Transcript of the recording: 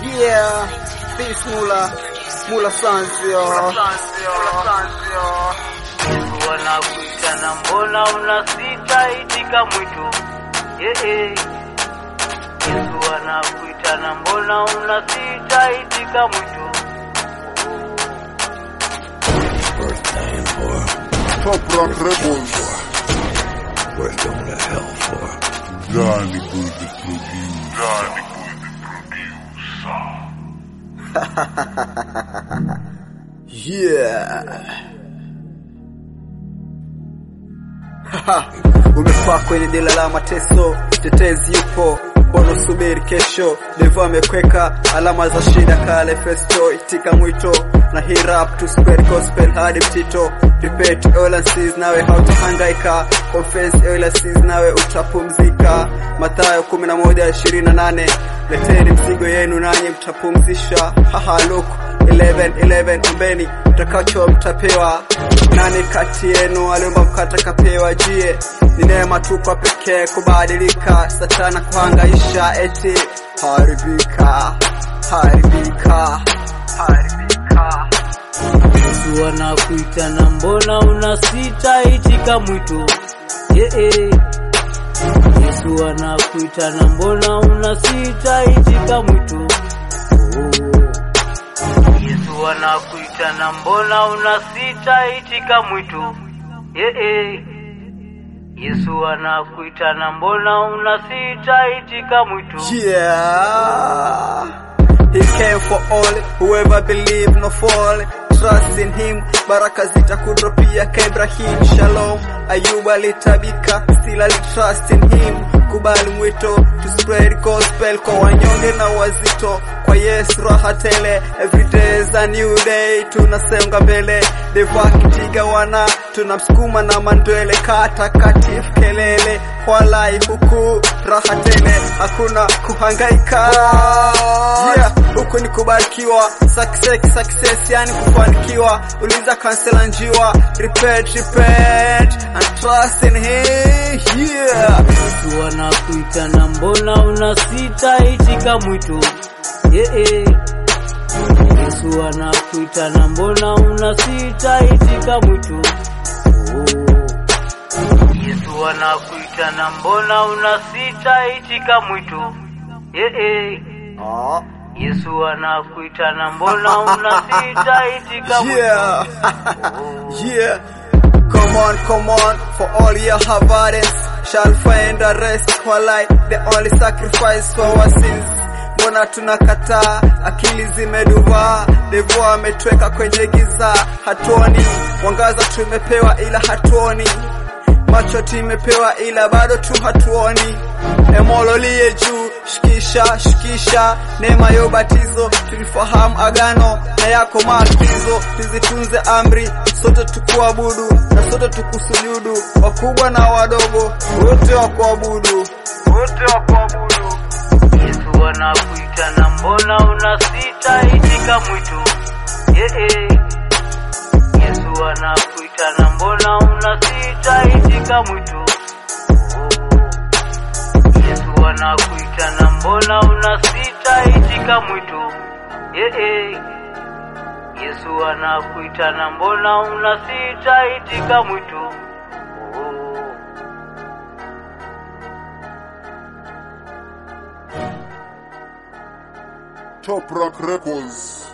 Yeah, this Mula, Mula Sanzio. Yesu anakuita na mbona unasita, itika mwito yeye. Yesu anakuita na mbona unasita, itika mwito. birthday and for Top Rock Rebels. worth going to hell for. Johnny Good the producer. Johnny Good the producer. Yeah. Haha, Umekuwa kwenye dela la mateso, tetezi yupo, mbona usubiri kesho? Devo amekweka alama za shida kale festo, itika mwito na hii rap to spread gospel hadi mtito. Repeat all and sees, nawe hautahangaika. Confess all and sees, nawe utapumzika. Mathayo 11:28 leteni mzigo yenu nanyi mtapumzisha. Haha, look 11 11 ombeni mtakacho mtapewa. Nani kati yenu aliomba mkate kapewa? Jie ni neema tu kwa pekee kubadilika, satana kuhangaisha, eti haribika, haribika, haribika. Yesu anakuita na mbona unasita, itika mwito yeye. Yesu anakuita na mbona unasita, itika mwito oh. Yesu anakuita na mbona unasita, itika mwito yeye. Yesu anakuita na mbona unasita, itika mwito Yeah. He came for all, whoever believe no fall. Trust in him, baraka zitakudropia ka Ibrahim. Shalom, Ayuba alitabika, still ali trust in him. Kubali mwito, to spread gospel kwa wanyonge na wazito. Kwa Yesu raha tele, every day is a new day. Tunasonga mbele, devo akitiga wana, tunamsukuma na mandwele. Katakatifu kelele, walai huku raha tele, hakuna kuhangaika. Yeah, huku ni kubarikiwa, success, success, yani kufanikiwa. Uliza kansela njiwa, repent, repent and trust in him. Yeah. Yesu anakuita na mbona unasita, itika mwito yeye. Yesu anakuita na mbona unasita, itika mwito oh. Yesu anakuita na mbona unasita, itika mwito yeye. Oh. Yesu anakuita na mbona unasita, itika mwito Yeah. yeah. Come on, come on, for all your burdens shall find a rest. Walai, the only sacrifice for our sins. Mbona tunakataa, akili zimeduvaa, devo ametweka kwenye giza, hatuoni mwangaza, tumepewa ila hatuoni macho tumepewa ila bado tu hatuoni. Emololie juu, shikisha shikisha, neema ya ubatizo, tulifahamu agano na yako maagizo, tuzitunze amri, sote tukuabudu na sote tukusujudu, wakubwa na wadogo, wote wakuabudu, wote wakuabudu. Yesu anakuita na mbona unasita, itika mwito yeye. Yesu anakuita na mbona unasita, itika mwito oh. Yesu anakuita na mbona unasita, itika mwito yeye. Yesu anakuita na mbona unasita, itika mwito oh. Top Rock Records.